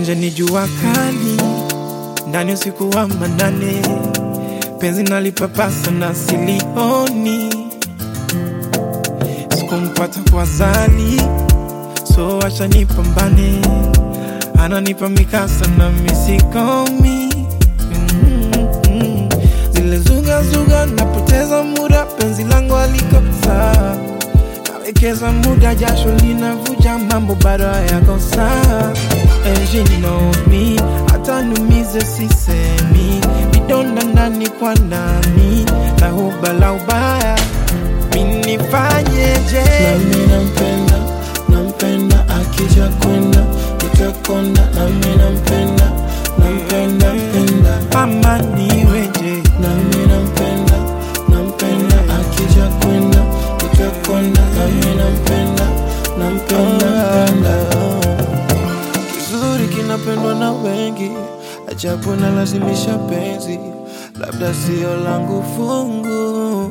nje ni jua kali, ndani usiku wa manane, penzi nalipapasa na silioni, sikumpata kwa zali, so acha nipambane, ananipa mikasa na misikomi mm-hmm. Zile zuga zuga, napoteza muda, penzi langu aliko sawa nawekeza muda, jasho linavuja, mambo bado hayako sawa. And she know me, hata numize sisemi, vidonda ndani kwa ndani na huba la ubaya, minifanyeje? nami nampenda nampenda akija kwenda nitakonda nami nampenda nampenda penda Ama niweje? nami nampenda nampenda akija kwenda nitakonda nami nampenda nampenda penda kizuri kinapendwa na wengi ajabu nalazimisha penzi labda sio langu fungu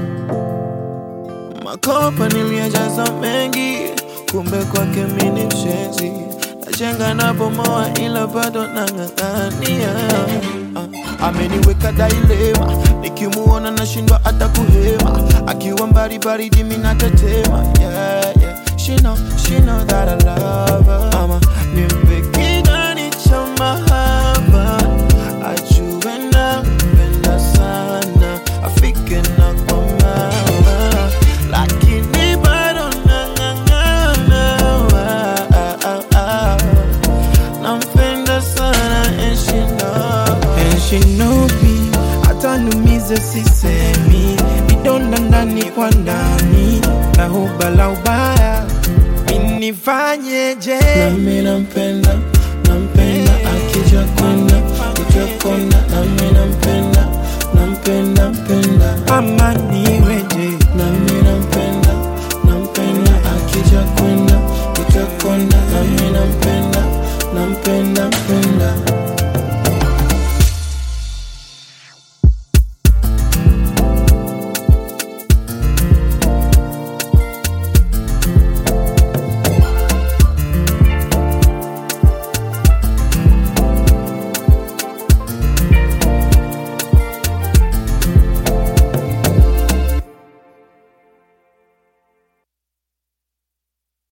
makopa niliyajaza mengi kumbe kwake mini mshenzi najenga na bomoa ila bado nang'ang'ania Ah, ameniweka dailema nikimuona nashindwa hata kuhema akiwa mbali baridi minatetema yeah, yeah. She know, she know that I love her. Ama nimpe kidani cha mahaba ajue nampenda sana afike na kwa mama lakini bado nang'ang'ana ah, ah, ah. nampenda sana and she know. And she know me, hata numize sisemi, vidonda ndani kwa ndani na huba la ubaya, minifanyeje? nami nampenda nampenda akija kwenda